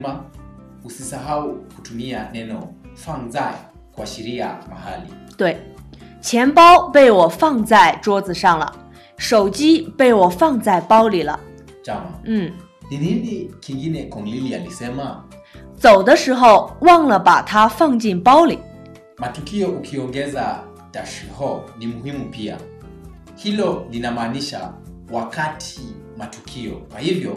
Ma, usisahau kutumia neno fangzai kuashiria mahali. 对，钱包被我放在桌子上了，手机被我放在包里了。 Jama, 嗯， ni nini kingine Kong Lili alisema? 走的时候忘了把它放进包里。 Matukio ukiongeza dashiho ni muhimu pia. Hilo linamaanisha wakati matukio. Kwa hivyo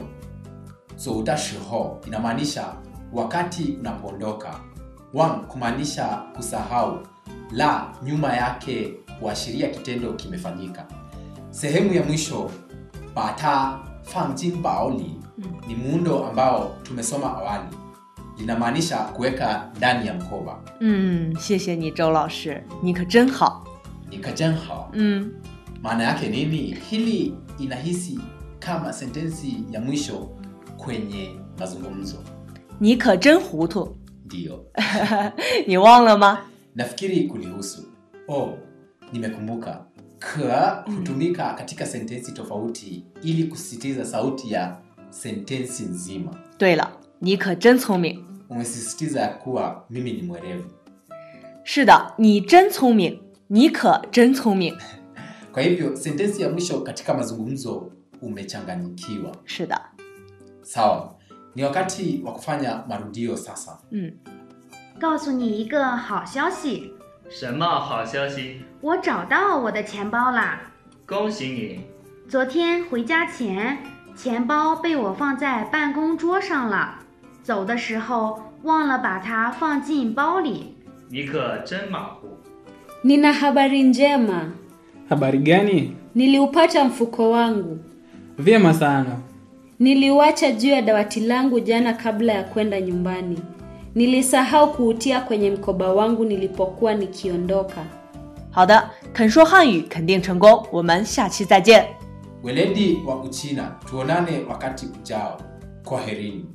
so dashiho inamaanisha wakati unapoondoka. Wang kumaanisha kusahau. La nyuma yake huashiria kitendo kimefanyika. Sehemu ya mwisho bata fangjin baoli ni muundo ambao tumesoma awali. Linamaanisha kuweka ndani ya mkoba. 嗯，谢谢你，周老师，你可真好。 Nikajenha. 嗯， Maana yake nini? Hili inahisi kama sentensi ya mwisho kwenye mazungumzo. 你可真糊涂， Ndiyo, 你忘了吗？ nafikiri kulihusu. Oh, nimekumbuka. Ka hutumika katika sentensi tofauti ili kusisitiza sauti ya sentensi nzima. 对了，你可真聪明。 Umesisitiza ya kuwa mimi ni mwerevu. 是的，你真聪明，你可真聪明。 Kwa hivyo sentensi ya mwisho katika mazungumzo umechanganyikiwa. 是的， Sawa, ni wakati wa kufanya marudio sasa. 嗯， 告诉你一个好消息， 什么好消息？ 我找到我的钱包啦！ 恭喜你！ 昨天回家前，钱包被我放在办公桌上了，走的时候忘了把它放进包里。 你可真马虎。 Nina habari njema. Habari gani? Niliupata mfuko wangu. Vyema sana. Niliuacha juu ya dawati langu jana kabla ya kwenda nyumbani. Nilisahau kuutia kwenye mkoba wangu nilipokuwa nikiondoka. 好的，肯说汉语肯定成功。我们下期再见。 Weledi wa Uchina, tuonane wakati ujao. Kwaherini.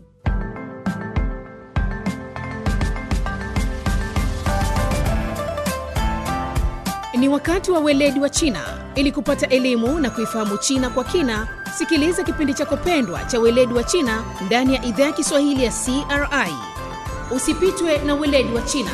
Ni wakati wa weledi wa China. Ili kupata elimu na kuifahamu China kwa kina, sikiliza kipindi chako pendwa cha weledi wa China ndani ya idhaa ya Kiswahili ya CRI. Usipitwe na weledi wa China.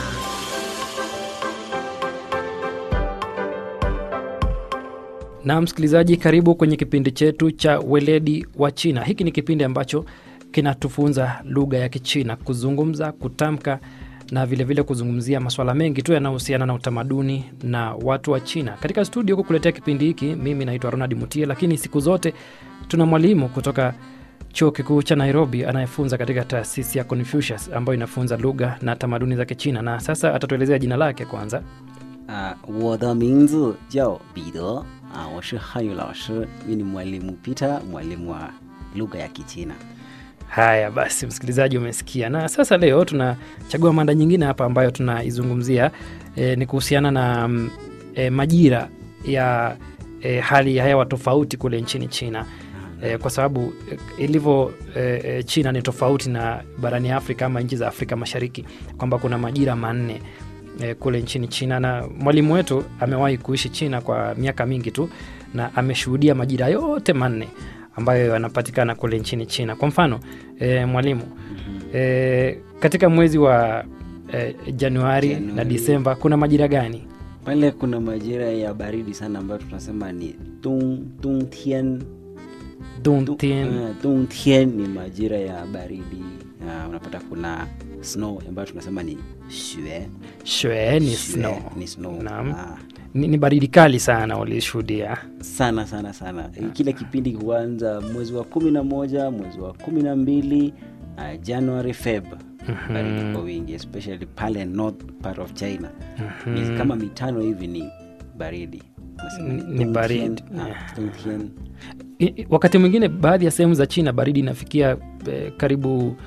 Na msikilizaji, karibu kwenye kipindi chetu cha weledi wa China. Hiki ni kipindi ambacho kinatufunza lugha ya Kichina, kuzungumza, kutamka na vilevile vile kuzungumzia masuala mengi tu yanayohusiana na utamaduni na watu wa China. Katika studio kukuletea kipindi hiki, mimi naitwa Ronald Mutie, lakini siku zote tuna mwalimu kutoka chuo kikuu cha Nairobi anayefunza katika taasisi ya Confucius ambayo inafunza lugha na tamaduni za Kichina, na sasa atatuelezea jina lake kwanza. 啊，我的名字叫彼得啊，我是汉语老师，mimi ni mwalimu Peter, mwalimu wa lugha ya Kichina. Haya basi, msikilizaji, umesikia. Na sasa leo tunachagua mada nyingine hapa ambayo tunaizungumzia e, ni kuhusiana na mm, e, majira ya e, hali ya hewa tofauti kule nchini China e, kwa sababu e, ilivyo e, e, China ni tofauti na barani Afrika ama nchi za Afrika Mashariki, kwamba kuna majira manne e, kule nchini China, na mwalimu wetu amewahi kuishi China kwa miaka mingi tu na ameshuhudia majira yote manne ambayo yanapatikana kule nchini China. Kwa mfano e, mwalimu e, katika mwezi wa e, Januari, na Januari. Disemba kuna majira gani? Pale kuna majira ya baridi sana ambayo tunasema ni dong dongtian. Dongtian, Uh, dongtian ni majira ya baridi. Uh, unapata kuna snow ambayo tunasema ni shue. shwe ni Shue snow. Ni snow. Naam. Ah, Ni, ni baridi kali sana ulishuhudia. sana sana sana kile kipindi huanza mwezi wa kumi na moja mwezi wa kumi na mbili uh, january feb baridi kwa wingi especially pale north part of china miezi kama mitano hivi ni baridi Nasema Ni- ni Dongtian, baridi. ah, Dongtian. I- i- Wakati mwingine baadhi ya sehemu za China baridi inafikia e, karibu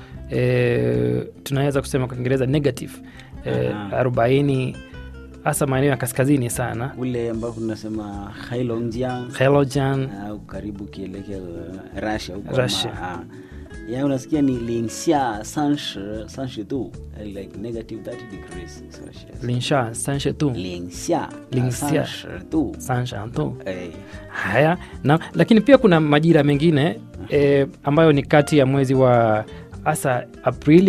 e, tunaweza kusema kwa Kiingereza negative e, Aha. arobaini hasa maeneo ya kaskazini sana. kule ambao tunasema hailongjiang Heilongjiang, au karibu ukielekea uh, russia huko Russia. ama, ah, ya unasikia ni lingxia sanshi sanshi du eh, like negative 30 degrees celsius Linsha, Sanshetu, 零下零三下十度， Sanshantu. 哎， Haya na, lakini pia kuna majira mengine e, ambayo ni kati ya mwezi wa hasa Aprili